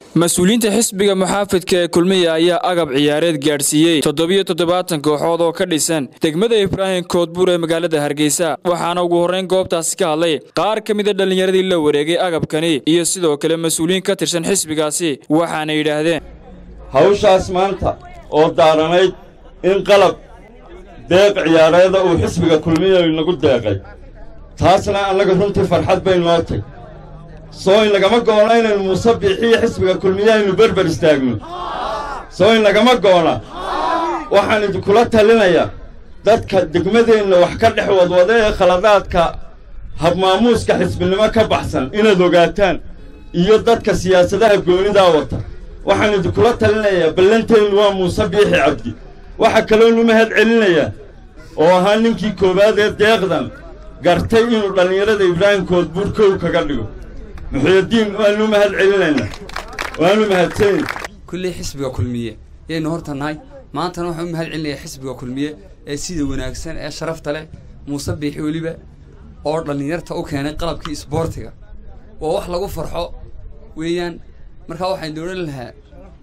mas-uuliyiinta xisbiga muxaafidka ee kulmiya ayaa agab ciyaareed gaadhsiiyey toddobiyo toddobaatan kooxood oo ka dhisan degmada ibraahim koodbuur ee magaalada hargeysa waxaana ugu horrayn goobtaasi ka hadlay qaar ka mida dhallinyaradii la wareegay agabkani iyo sidoo kale mas-uuliyiin ka tirsan xisbigaasi waxaana yidhaahdeen hawshaas maanta oo daaranayd in qalab deeq ciyaareeda uu xisbiga kulmiya inagu deeqay taasna annaga runtii farxad bay noo tay soo in lagama go'ona inaynu muuse biixiyo xisbiga kulmiya aynu berber istaagno soo in lagama go'ona waxaan idinkula talinayaa dadka degmadeenna wax ka dhex wadwada ee khaladaadka habmaamuuska xisbinimo ka baxsan inaad ogaataan iyo dadka siyaasadaha goonidaa wata waxaan idinkula talinayaa ballanteennu waa muuse biixi cabdi waxaa kaloonu mahad celinayaa oo ahaa ninkii koowaad ee deeqdan gartay inuu dhallinyarada ibraahim koodbuur kow kaga dhigo muxuyadiin waanu mahad celinaynaa waanu mahadsanay kulley xisbiga kulmiye yaynu horta nahay maantana waxaan u mahad celinayaa xisbiga kulmiye ee sida wanaagsan ee sharafta leh muuse biixi weliba oo dhallinyarta u keenay qalabkii isboortiga waa wax lagu farxo weeyaan markaa waxaan doonan lahaa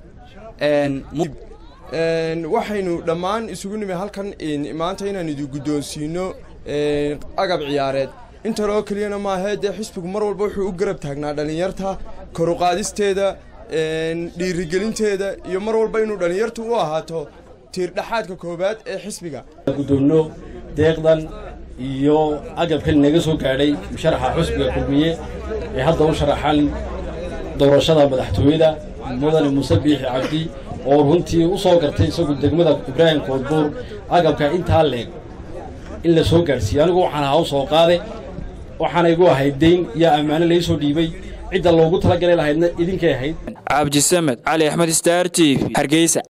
waxaynu dhammaan isugu nimi halkan maanta inaan idin guddoonsiino agab ciyaareed intan oo keliyana maahee dee xisbigu mar walba wuxuu u garab taagnaa dhallinyarta koruqaadisteeda dhiirigelinteeda iyo mar walba inuu dhallinyartu u ahaato tiirdhaxaadka koowaad ee xisbiga guddoonno deeqdan iyo agabkan inaga soo gaadhay musharaxa xusbiga kulmiye ee hadda u sharaxan doorashada madaxtooyada mudane muuse biixi cabdi oo runtii u soo gartay isagu degmada ibraahim koodbuur agabka intaa leeg in la soo gaadhsiiye anigu waxaan ahaa u soo qaade waxaana igu ahayd dayn iyo ammaano lai soo dhiibay cidda loogu talagalay lahaydna idinkay ahayd cabdisamed cali axmed staar t v hargeysa